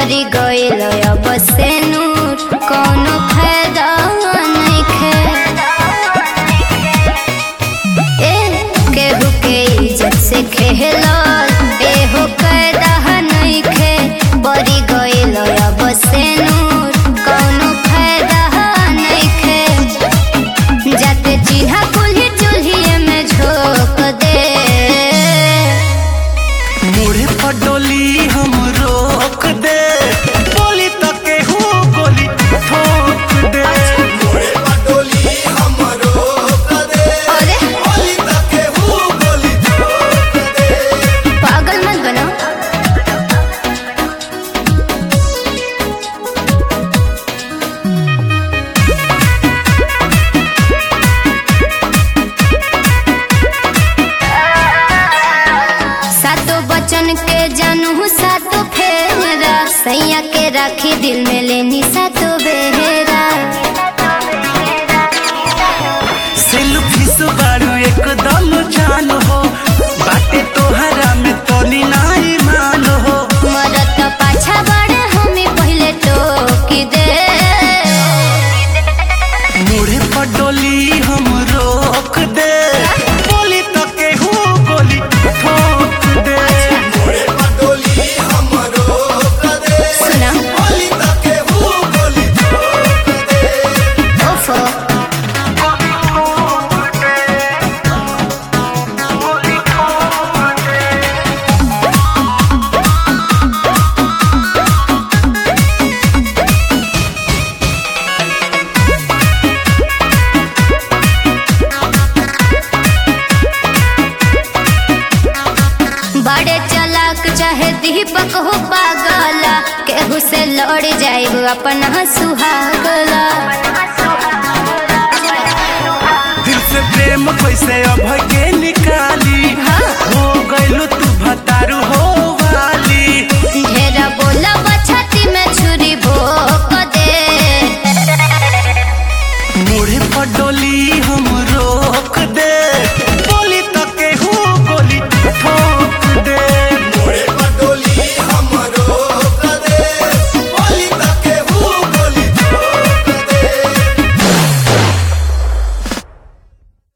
परी गइल अब से नूर कोनो फायदा नइखे ए केहू के इज्जत से खेलल एहो कैदा नइखे परी गइल अब से नूर कोनो फायदा नइखे जाते चिन्हा कुल्ही चूल्हिए में झोंक दे मुड़े पर डोली हम रोक दे बोली तो केहू गोली ठोक दे मोरे पटोली हमरो कदे अरे बोली तके हूँ गोली ठोक दे पागल मत बनो सातो बचन के जानू सातो फेरा सैया के राखी दिल में लेनी सातो बेहरा सेल्फी सुबारू एकदम जान हो बाटे तोहरा में तोनी नाई मान हो मरत पाछा बड़े हमें पहले टोकी दे मुड़े पर डोली हम रोक दे बोली तो केहू गोली ठोक दे मोरे पटोली हमरो कदे सुना बोली तके हूँ गोली ठोक दे ओफो बड़े चलाक चाहे दीपक हो पागला केहू से लड़ जाए अपना सुहागला दिल से प्रेम कैसे अब के निकाली हाँ। हो गइलो तू भतारू